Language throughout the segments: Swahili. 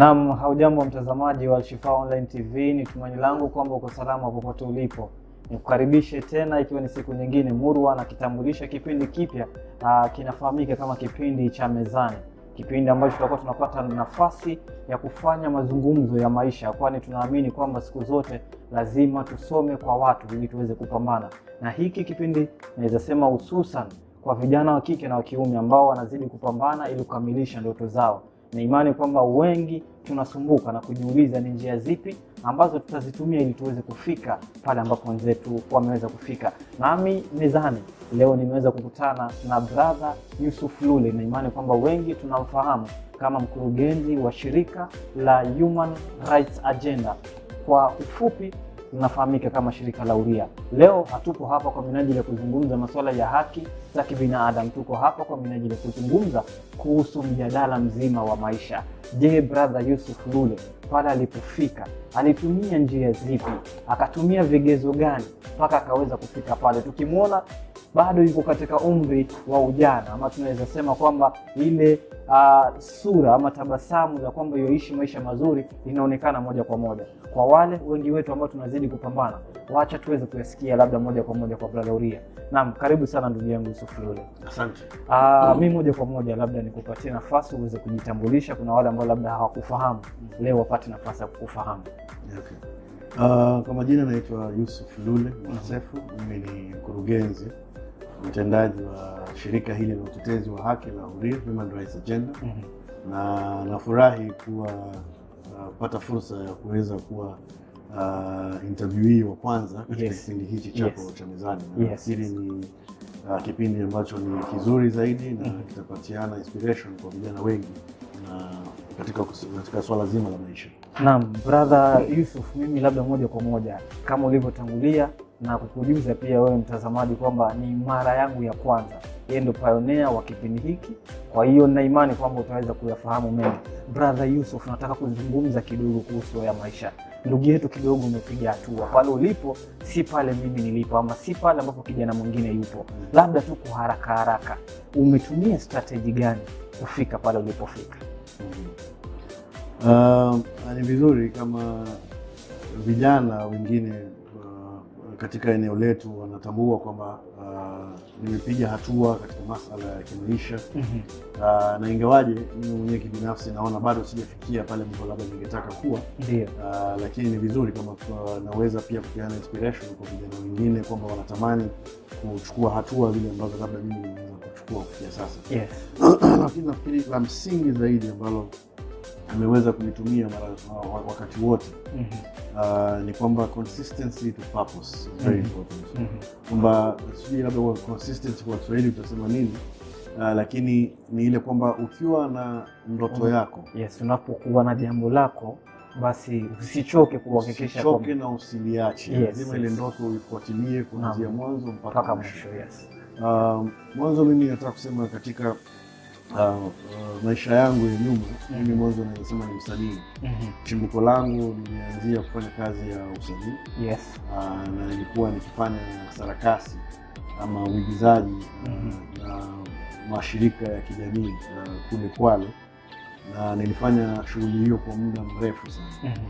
Naam, haujambo mtazamaji wa Alshifa Online TV, ni tumaini langu kwamba uko salama popote ulipo. Nikukaribishe tena ikiwa ni siku nyingine murwa na kitambulisha kipindi kipya ah, kinafahamika kama kipindi cha Mezani, kipindi ambacho tutakuwa tunapata nafasi ya kufanya mazungumzo ya maisha, kwani tunaamini kwamba siku zote lazima tusome kwa watu ili tuweze kupambana, na hiki kipindi naweza sema hususan kwa vijana wa kike na wa kiume ambao wanazidi kupambana ili kukamilisha ndoto zao na imani kwamba wengi tunasumbuka na kujiuliza ni njia zipi ambazo tutazitumia ili tuweze kufika pale ambapo wenzetu wameweza kufika. Nami mezani leo nimeweza kukutana na brother Yusuf Lule, na imani kwamba wengi tunamfahamu kama mkurugenzi wa shirika la Human Rights Agenda, kwa ufupi linafahamika kama shirika la Uria. Leo hatuko hapa kwa minajili ya kuzungumza masuala ya haki za kibinadamu, tuko hapa kwa minajili ya kuzungumza kuhusu mjadala mzima wa maisha. Je, brother Yusuf Lule pale alipofika alitumia njia zipi? Akatumia vigezo gani mpaka akaweza kufika pale? Tukimwona bado yuko katika umri wa ujana, ama tunaweza sema kwamba ile uh, sura ama tabasamu la kwamba yoishi maisha mazuri linaonekana moja kwa moja kwa wale wengi wetu ambao tunazidi kupambana. Wacha tuweze kuyasikia labda moja kwa moja kwa brother Uria. Naam, karibu sana ndugu yangu Yusuf Lule. Asante. Uh, mi moja kwa moja labda nikupatie nafasi uweze kujitambulisha. Kuna wale ambao labda hawakufahamu leo wapate nafasi ya kukufahamu. Okay. Uh, kwa majina naitwa Yusuf Lule Mwasefu. Mimi ni mkurugenzi mtendaji wa shirika hili la utetezi wa haki la Uria Human Rights Agenda, na nafurahi kuwa uh, pata fursa ya kuweza kuwa uh, interviewee wa kwanza katika Yes. kipindi hichi chako Yes. cha mezani. Yes. Nafikiri ni uh, kipindi ambacho ni kizuri zaidi na kitapatiana inspiration kwa vijana wengi na katika, katika swala zima la maisha. Naam, brother Yusuf, mimi labda moja kwa moja kama ulivyotangulia na kukujuza pia wewe mtazamaji kwamba ni mara yangu ya kwanza, yeye ndo pioneer wa kipindi hiki, kwa hiyo nina imani kwamba utaweza kuyafahamu mengi. Brother Yusuf, nataka kuzungumza kidogo kuhusu ya maisha. Ndugu yetu kidogo umepiga hatua pale ulipo, si pale mimi nilipo, ama si pale ambapo kijana mwingine yupo. Labda tu kwa haraka haraka, umetumia strategy gani kufika pale ulipofika? Uh, ni vizuri kama vijana wengine uh, katika eneo letu wanatambua kwamba uh, nimepiga hatua katika masala ya kimaisha uh, na ingawaje mimi mwenyewe kibinafsi naona bado sijafikia pale ambapo labda ningetaka kuwa Ndio. uh, lakini ni vizuri kama kwa, naweza pia kupeana inspiration kwa vijana wengine kwamba wanatamani kuchukua hatua zile ambazo labda mimi nimeweza kuchukua kufikia sasa Yes. lakini nafikiri la msingi zaidi ambalo ameweza kulitumia mara wa- wakati wote Mhm. uh, ni kwamba consistency to purpose is very Mhm. important Mhm. kwamba sijui labda kwa consistency kwa Kiswahili utasema nini uh, lakini ni ile kwamba ukiwa na ndoto Mhm. yako Yes, unapokuwa na jambo lako basi usichoke kuhakikisha usichoke kwamba- na usiliache Yes, lazima yes. ile ndoto uifuatilie kuanzia Naam. mwanzo mpaka mpaka mwisho mwisho. Yes. Uh, mwanzo mimi nataka kusema katika uh, uh, maisha yangu ya nyuma mimi mwanzo naweza sema ni msanii Mhm. chimbuko langu nilianzia kufanya kazi ya usanii Yes. uh, na nilikuwa nikifanya sarakasi ama uigizaji uh, Mhm. na mashirika ya kijamii uh, kule Kwale na nilifanya shughuli hiyo kwa muda mrefu sana. Mhm.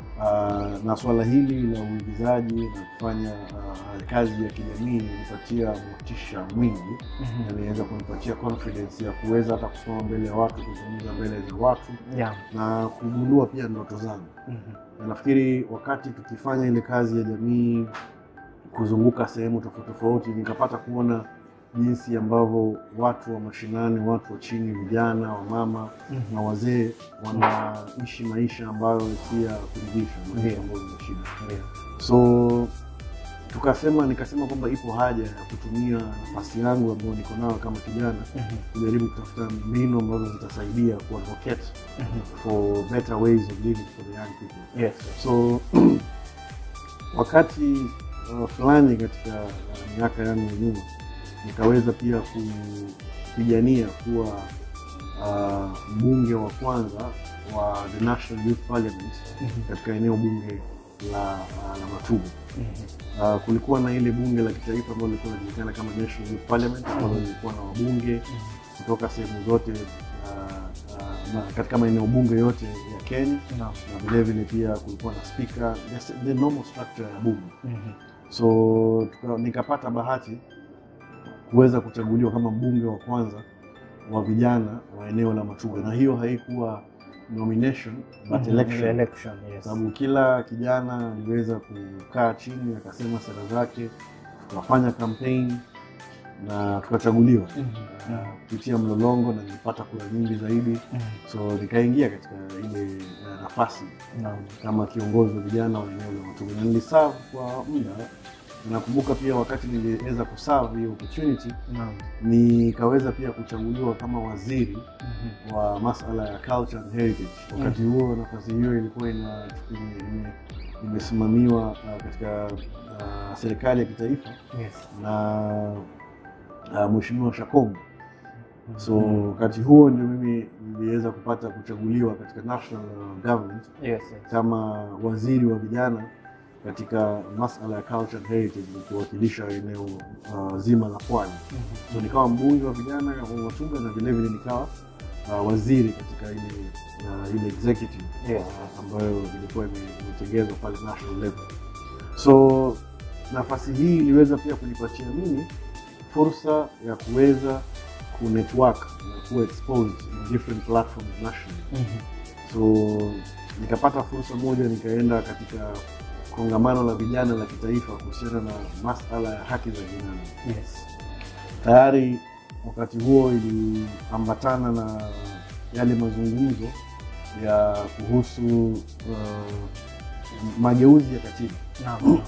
Uh, na swala hili la uigizaji na kufanya uh, kazi ya kijamii ilinipatia motisha mwingi Mhm. na iliweza kunipatia confidence ya kuweza hata kusimama mbele ya watu, kuzungumza mbele za watu Yeah. na kugundua pia ndoto zangu. Mhm. Na nafikiri wakati tukifanya ile kazi ya jamii, kuzunguka sehemu tofauti tofauti, nikapata kuona jinsi ambavyo watu wa mashinani, watu wa chini, vijana, wamama Mhm. na wazee wanaishi maisha ambayo si ya kuridhisha, maisha Ndio. ambayo ni shida. Ndio. So tukasema, nikasema kwamba ipo haja ya kutumia nafasi yangu ambayo niko nayo kama kijana Mhm. kujaribu kutafuta mbinu ambazo zitasaidia kuadvocate Mhm. for better ways of living for the young people. Yes. So wakati uh, fulani katika uh, miaka yangu ya nyuma nikaweza pia kupigania kuwa uh, mbunge wa kwanza wa the National Youth Parliament Mhm. katika eneo bunge la, uh, la Matugu. Mhm. Uh, kulikuwa na ile bunge la kitaifa ambalo lilikuwa linajulikana kama National Youth Parliament ambalo lilikuwa na wabunge kutoka sehemu zote uh, uh, na katika maeneo bunge yote ya Kenya Naam. na vile vile pia kulikuwa na speaker, the, the normal structure ya bunge. Mhm. So tuka, nikapata bahati kuweza kuchaguliwa kama mbunge wa kwanza wa vijana wa eneo la Matuga, na hiyo haikuwa nomination but Mhm. election Election, yes. sababu kila kijana aliweza kukaa chini akasema sera zake, tukafanya campaign na tukachaguliwa Mhm. uh, kupitia mlolongo na nilipata kura nyingi zaidi, Mhm. so nikaingia katika ile uh, nafasi Naam. kama kiongozi wa vijana wa eneo la Matuga na niliserve kwa muda. Nakumbuka pia wakati niliweza kuserve hiyo opportunity, Naam. nikaweza pia kuchaguliwa kama waziri Mhm. wa masala ya culture and heritage. Wakati huo nafasi hiyo ilikuwa ina ime- ime- imesimamiwa uh, katika uh, serikali ya kitaifa Yes. na uh, Mheshimiwa Shakombo. So Mhm. wakati huo ndio mimi niliweza kupata kuchaguliwa katika national uh, government Yes, yes. kama waziri wa vijana katika masala ya culture and heritage nikiwakilisha eneo uh, zima la pwani. Mhm. So nikawa mbunge wa vijana wa Matuga na vile vile nikawa uh, waziri katika ile uh, ile executive Yes. uh, ambayo ilikuwa ime- imetengezwa pale national level. So nafasi hii iliweza pia kunipatia mimi fursa ya kuweza kunetwork na kuwa exposed in different platforms nationally. Mhm. So nikapata fursa moja, nikaenda katika kongamano la vijana la kitaifa kuhusiana na masala ya haki za binadamu. Yes. Tayari wakati huo iliambatana na yale mazungumzo ya kuhusu uh, mageuzi ya katiba. Naam.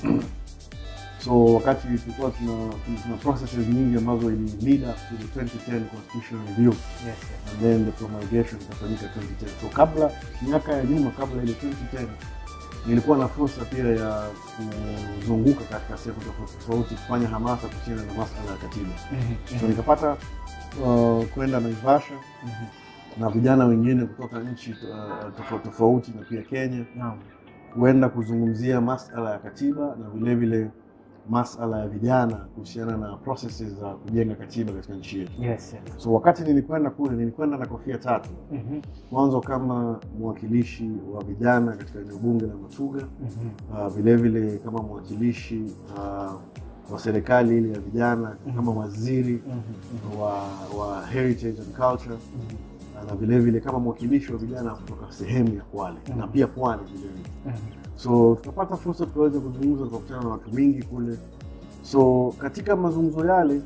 So wakati tulikuwa tuna, tuna, tuna processes nyingi ambazo ili lead up to the 2010 constitutional review Yes, yes. and then the promulgation ikafanyika 2010. So kabla miaka ya nyuma, kabla ile 2010 nilikuwa na fursa pia ya kuzunguka katika sehemu tofauti tofauti kufanya hamasa kuhusiana na masala ya katiba. Mhm. So nikapata uh, kwenda Naivasha Mhm. na vijana wengine kutoka nchi uh, tofauti tofauti na pia Kenya Naam. kuenda kuzungumzia masala ya katiba na vile vile masala ya vijana kuhusiana na processes za kujenga katiba katika nchi yetu. Yes, yes. So wakati nilikwenda kule, nilikwenda na kofia tatu. Mhm. Mwanzo kama mwakilishi wa vijana katika eneo bunge la Matuga, Mhm. uh, vile vile kama mwakilishi uh, wa serikali ile ya vijana, kama waziri Mhm. wa, wa heritage and culture Mhm. na vile vile kama mwakilishi wa vijana kutoka sehemu ya Kwale Mhm. na pia Pwani vile vile. Mhm. So tukapata fursa tukaweza kuzungumza, tukakutana na watu wengi kule. So katika mazungumzo yale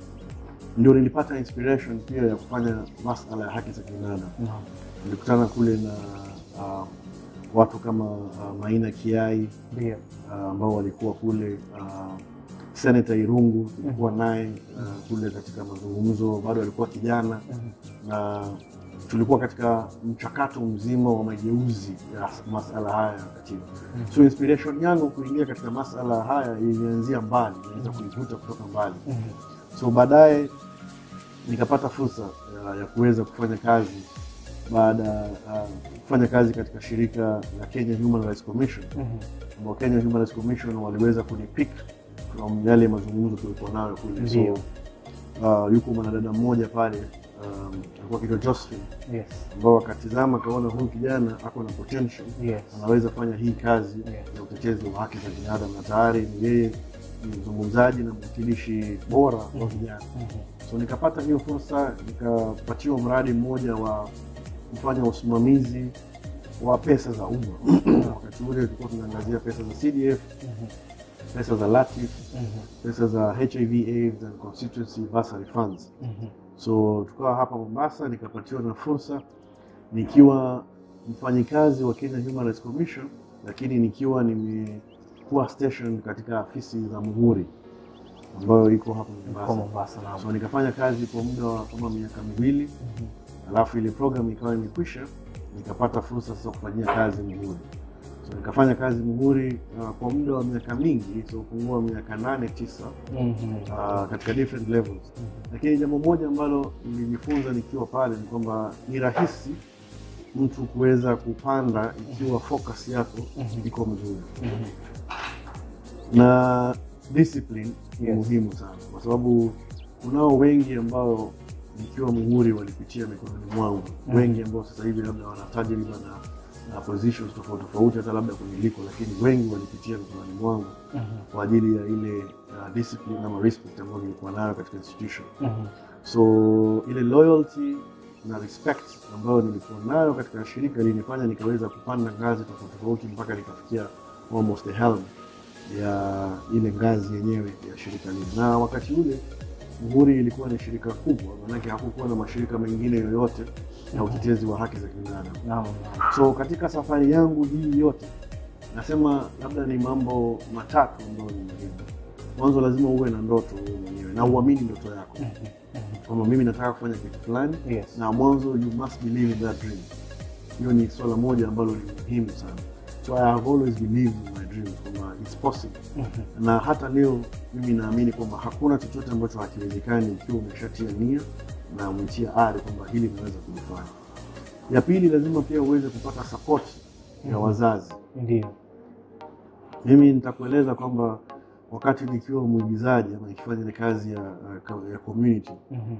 ndio nilipata inspiration pia ya kufanya masala ya haki za kibinadamu. Naam. Nilikutana kule na uh, watu kama uh, Maina Kiai Ndio. uh, ambao walikuwa kule uh, Senator Irungu tulikuwa naye uh, kule katika mazungumzo, bado alikuwa kijana Mhm. na tulikuwa katika mchakato mzima wa mageuzi ya masala haya ya katiba. Mhm. So inspiration yangu kuingia katika masala haya ilianzia mbali, naweza kuivuta kutoka mbali. Mhm. So baadaye nikapata fursa ya, ya kuweza kufanya kazi baada ya uh, kufanya kazi katika shirika la Kenya Human Rights Commission Mhm. ambao Kenya Human Rights Commission waliweza kunipick from yale mazungumzo tulikuwa nayo kule. So Ndio. uh, yuko mwanadada mmoja pale um, alikuwa akiitwa Josephine Yes. ambao wakatizama akaona huyu kijana ako na potential Yes. anaweza fanya hii kazi Yes. ya utetezi wa haki za binadamu na tayari ni yeye ni mzungumzaji na mwakilishi bora wa vijana. Mhm. So nikapata hiyo fursa, nikapatiwa mradi mmoja wa kufanya usimamizi wa pesa za umma. Wakati ule tulikuwa tunaangazia pesa za CDF, Mhm. pesa za LATIF, Mhm. pesa za HIV AIDS and constituency bursary funds. Mhm. So tukawa hapa Mombasa, nikapatiwa na fursa nikiwa mfanyikazi wa Kenya Human Rights Commission, lakini nikiwa nimekuwa station katika afisi za Muhuri ambayo iko hapa Kwa Mombasa. Mombasa naam. So nikafanya kazi kwa muda wa kama miaka miwili, Mhm. alafu ile program ikawa imekwisha, nikapata fursa sasa kufanyia kazi Muhuri. So nikafanya kazi Muhuri uh, kwa muda wa miaka mingi, so kupungua miaka nane tisa, Mhm. uh, katika different levels lakini jambo moja ambalo nilijifunza nikiwa pale ni kwamba ni rahisi mtu kuweza kupanda ikiwa focus yako Mhm. iko mzuri, Mhm. na discipline ni Yes. muhimu sana, kwa sababu kunao wengi ambao nikiwa muhuri walipitia mikononi mwangu Mm. wengi ambao sasa hivi labda wana tajriba na na positions tofauti tofauti hata labda kuniliko, lakini wengi walipitia mikononi mwangu Mhm. kwa ajili ya ile uh, discipline ama respect ambayo nilikuwa nayo katika institution. Mhm. So ile loyalty na respect ambayo nilikuwa nayo katika shirika ilinifanya nikaweza kupanda ngazi tofauti tofauti mpaka nikafikia almost the helm ya ile ngazi yenyewe ya shirika lile. Na wakati ule Muhuri ilikuwa ni shirika kubwa, maanake hakukuwa na mashirika mengine yoyote ya utetezi wa haki za kibinadamu. Naam. So katika safari yangu hii yote, nasema labda ni mambo matatu ambayo ni muhimu. Mwanzo, lazima uwe na ndoto wewe mwenyewe na uamini ndoto yako Mhm. Mhm. kwamba mimi nataka kufanya kitu fulani, Yes. na mwanzo you must believe in that dream. Hiyo ni swala moja ambalo ni muhimu sana. So I have always believed in my dreams kwamba it's possible, Mhm. na hata leo mimi naamini kwamba hakuna chochote ambacho hakiwezekani ikiwa umeshatia nia na umetia ari kwamba hili linaweza kulifanya. Ya pili, lazima pia uweze kupata support ya Mhm. wazazi. Ndio. Mimi nitakueleza kwamba wakati nikiwa mwigizaji ama nikifanya ile kazi ya, ya community Mhm.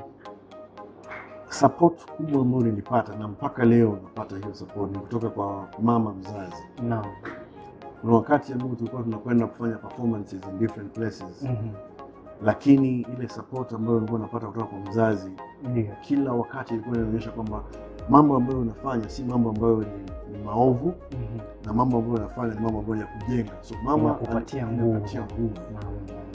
support kubwa ambayo nilipata na mpaka leo napata hiyo support ni kutoka kwa mama mzazi. Naam. Kuna wakati ambao tulikuwa tunakwenda kufanya performances in different places, Mhm. lakini ile support ambayo nilikuwa napata kutoka kwa mzazi Ndio. kila wakati ilikuwa inaonyesha kwamba mambo ambayo unafanya si mambo ambayo ni, ni maovu Mhm. na mambo ambayo unafanya ni mambo ambayo ya kujenga. So mama Inakupatia ali- nguvu. inakupatia nguvu. Naam.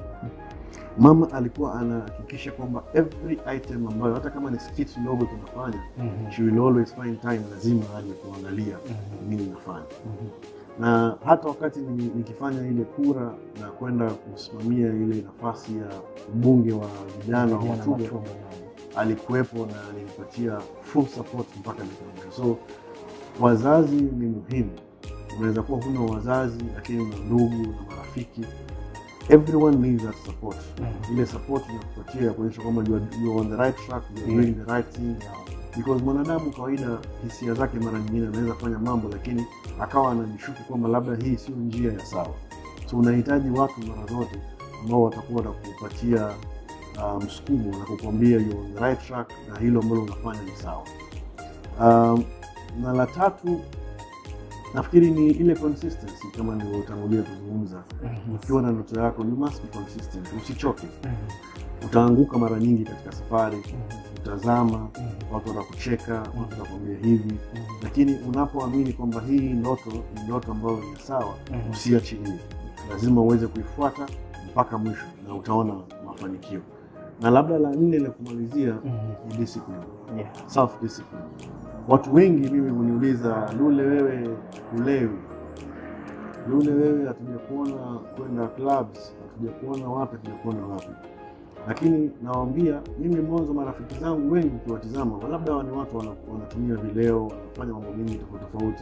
Mama alikuwa anahakikisha kwamba every item ambayo hata kama ni skit ndogo tunafanya, Mhm. she will always find time, lazima aje kuangalia Mhm. nini nafanya. Mhm. Na hata wakati ni- nikifanya ile kura na kwenda kusimamia ile nafasi ya mbunge wa vijana wa Vijana Matuga, Matuga, naam. alikuwepo na alinipatia full support mpaka nikamaliza. So wazazi ni muhimu. Unaweza kuwa huna wazazi, lakini una ndugu na marafiki. Everyone needs that support. Mhm. Ile support inakupatia kuonyesha kwamba you are, you are on the right track, you are Yeah. doing the right thing because mwanadamu kawaida hisia zake mara nyingine anaweza fanya mambo lakini akawa anajishuku kwamba labda hii sio njia ya sawa. So unahitaji watu mara zote ambao watakuwa watakupatia uh, msukumo na kukwambia you on the right track na hilo ambalo unafanya ni sawa. Um, na la tatu nafikiri ni ile consistency kama nilivyotangulia kuzungumza. Mhm. Ukiwa na ndoto yako you must be consistent, usichoke. Mhm. Utaanguka mara nyingi katika safari, Mhm. utazama, Mhm. watu watakucheka, watu watakwambia hivi, Mhm. lakini unapoamini kwamba hii ndoto ni ndoto ambayo ni sawa, Mhm. usiachilie. Lazima uweze kuifuata mpaka mwisho na utaona mafanikio. Na labda la nne la kumalizia Mhm. ni discipline, Yeah. self discipline. Watu wengi mimi huniuliza, Lule, wewe ulewi? Lule, wewe hatujakuona kwenda clubs, hatujakuona wapi, hatujakuona wapi. Lakini nawaambia mimi, mwanzo marafiki zangu wengi ukiwatizama, labda hawa ni watu wana- wanatumia vileo, wanafanya mambo mengi tofauti tofauti,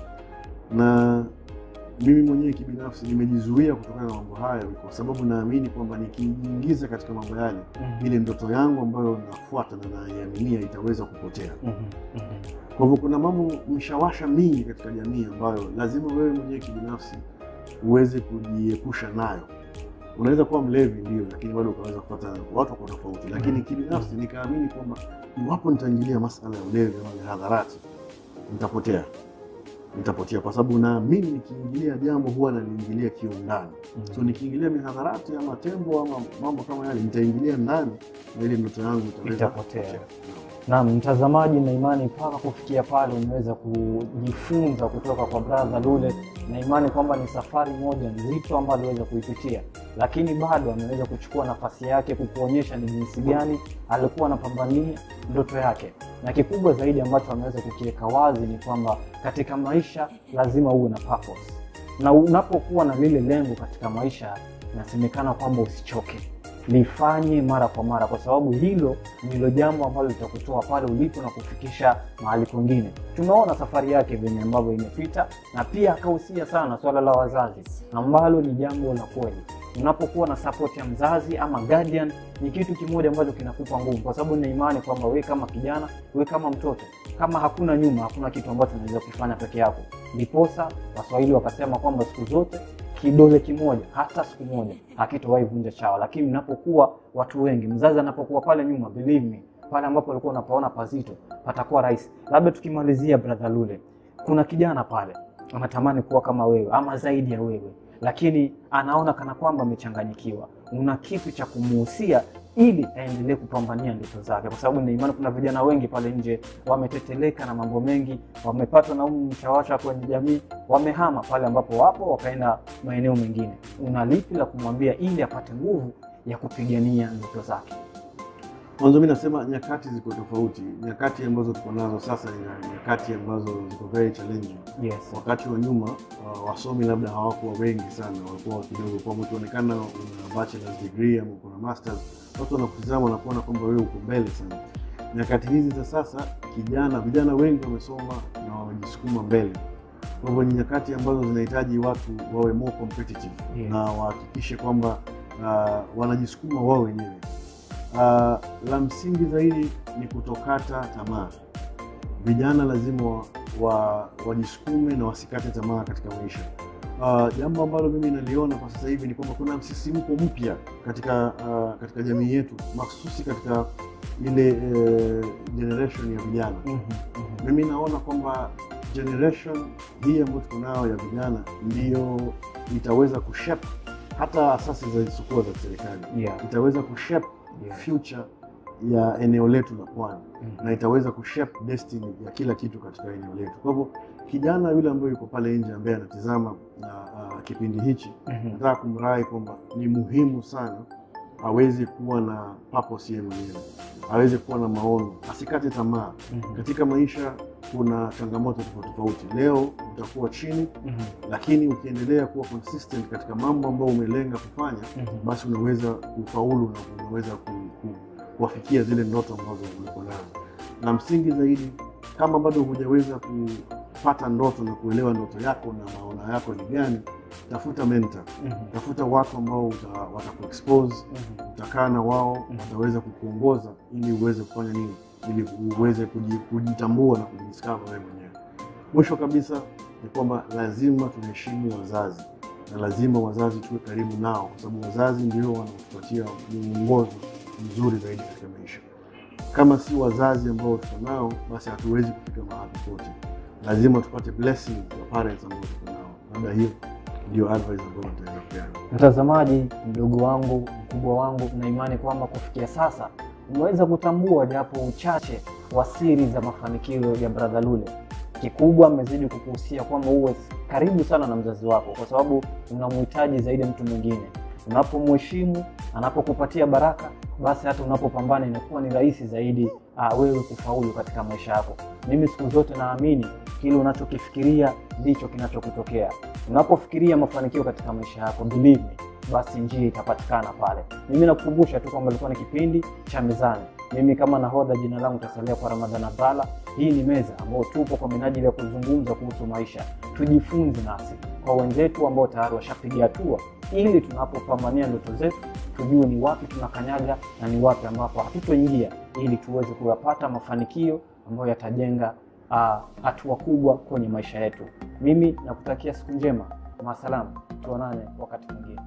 na mimi mwenyewe kibinafsi nimejizuia kutokana na mambo hayo, kwa sababu naamini kwamba nikijiingiza katika mambo yale, Mhm. ile ndoto yangu ambayo nafuata na naiaminia itaweza kupotea. Mhm. Mhm. Kwa hivyo kuna mambo mshawasha mingi katika jamii ambayo lazima wewe mwenyewe kibinafsi uweze kujiepusha nayo. Unaweza kuwa mlevi ndio, lakini bado ukaweza kupata watu wako tofauti, lakini kibinafsi nikaamini kwamba iwapo nitaingilia masala ya ulevi ama mihadharati, nitapotea, nitapotea kwa sababu naamini nikiingilia jambo huwa naliingilia kiundani. So nikiingilia mihadharati ama tembo ama mambo kama yale, nitaingilia ndani na ile ndoto yangu itaweza Itapotea. kupotea. Naam, mtazamaji, na imani mpaka kufikia pale umeweza kujifunza kutoka kwa brother Lule, na imani kwamba ni safari moja nzito ambayo aliweza kuipitia, lakini bado ameweza kuchukua nafasi yake kukuonyesha ni jinsi gani alikuwa anapambania ndoto yake, na kikubwa zaidi ambacho ameweza kukiweka wazi ni kwamba katika maisha lazima uwe na purpose, na unapokuwa na lile lengo katika maisha, inasemekana kwamba usichoke lifanye mara kwa mara, kwa sababu hilo ndilo jambo ambalo litakutoa pale ulipo na kufikisha mahali kwingine. Tumeona safari yake venye ambavyo imepita, na pia akahusia sana swala la wazazi, ambalo ni jambo la kweli. Unapokuwa na support ya mzazi ama guardian, ni kitu kimoja ambacho kinakupa nguvu, kwa sababu nina imani kwamba we kama kijana, we kama mtoto, kama hakuna nyuma, hakuna kitu ambacho unaweza kufanya peke yako. Ndiposa Waswahili wakasema kwamba siku zote kidole kimoja hata siku moja hakitowahi vunja chawa. Lakini mnapokuwa watu wengi, mzazi anapokuwa pale nyuma, believe me, pale ambapo ulikuwa unapaona pazito patakuwa rahisi. Labda tukimalizia, brother Lule, kuna kijana pale anatamani kuwa kama wewe ama zaidi ya wewe, lakini anaona kana kwamba amechanganyikiwa. Una kitu cha kumuhusia ili aendelee kupambania ndoto zake, kwa sababu nina imani kuna vijana wengi pale nje wameteteleka na mambo mengi, wamepatwa na huu mshawasha kwenye jamii, wamehama pale ambapo wapo wakaenda maeneo mengine. Una lipi la kumwambia ili apate nguvu ya kupigania ndoto zake? Mwanzo mi nasema nyakati ziko tofauti. Nyakati ambazo tuko nazo sasa ni nyakati ambazo ziko very challenging. Yes. Wakati wa nyuma uh, wasomi labda hawakuwa wengi sana, walikuwa kidogo, kwa ukionekana una bachelor's degree ama uko na masters, watu wanakutizama na kuona kwamba wewe uko mbele sana. Nyakati hizi za sasa, kijana vijana wengi wamesoma na wamejisukuma mbele. Kwa hivyo ni nyakati ambazo zinahitaji watu wawe more competitive Yes. na wahakikishe kwamba uh, wanajisukuma wao wenyewe. Uh, la msingi zaidi ni kutokata tamaa. Vijana lazima wa- wa- wajisukume na wasikate tamaa katika maisha. Uh, jambo ambalo mimi naliona kwa sasa hivi ni kwamba kuna msisimko mpya katika uh, katika jamii yetu mahsusi katika ile uh, generation ya vijana. Mhm, mhm. Mimi naona kwamba generation hii ambayo tuko nayo ya vijana ndiyo itaweza kushape hata asasi za sukua za serikali Yeah. itaweza kushape Yeah. future ya eneo letu la pwani Mhm. na itaweza kushape destiny ya kila kitu katika eneo letu. Kwa hivyo kijana yule ambaye yuko pale nje ambaye anatizama na uh, kipindi hichi, Mhm. nataka kumrai kwamba ni muhimu sana aweze kuwa na purpose yeye mwenyewe, aweze kuwa na maono, asikate tamaa. Mhm. Katika maisha kuna changamoto tofauti tofauti. Leo utakuwa chini, Mhm. lakini ukiendelea kuwa consistent katika mambo ambayo umelenga kufanya Mhm. basi unaweza kufaulu na unaweza ku, ku, kuwafikia zile ndoto ambazo uliko nazo. Na msingi zaidi, kama bado hujaweza kupata ndoto na kuelewa ndoto yako na maono yako ni gani, tafuta mentor, Mhm. tafuta watu ambao uta- watakuexpose, Mhm. utakaa na wao, Mhm. wataweza kukuongoza ili uweze kufanya nini, ili uweze kuji- kujitambua na kujidiscover wewe mwenyewe. Mwisho kabisa ni kwamba lazima tuheshimu wazazi na lazima wazazi tuwe karibu nao, kwa sababu wazazi ndio wanaotupatia mwongozo mzuri zaidi katika maisha. Kama si wazazi ambao tuko nao, basi hatuwezi kufika mahali popote. Lazima tupate blessing ya parents ambao tuko nao. Labda hiyo ndio advice ambayo nitaweza kupeana. Mtazamaji, mdogo wangu, mkubwa wangu, na imani kwamba kufikia sasa umeweza kutambua japo uchache wa siri za mafanikio ya Brother Lule. Kikubwa amezidi kukuhusia kwamba uwe karibu sana na mzazi wako, kwa sababu unamhitaji zaidi mtu mwingine. Unapomheshimu, anapokupatia baraka, basi hata unapopambana inakuwa ni rahisi zaidi uh, wewe kufaulu katika maisha yako. Mimi siku zote naamini kile unachokifikiria ndicho kinachokutokea. Unapofikiria mafanikio katika maisha yako, believe me, basi njia itapatikana pale. Mimi nakukumbusha tu kwamba ilikuwa ni kipindi cha Mezani. Mimi kama nahodha, jina langu tasalia kwa Ramadhan Abdalla. Hii ni meza ambayo tupo kwa minajili ya kuzungumza kuhusu maisha, tujifunze nasi kwa wenzetu ambao tayari washapiga hatua, ili tunapopambania ndoto zetu tujue ni wapi tunakanyaga na ni wapi ambapo hatutoingia, ili tuweze kuyapata mafanikio ambayo yatajenga ah, hatua kubwa kwenye maisha yetu. Mimi nakutakia siku njema, maasalam, tuonane wakati mwingine.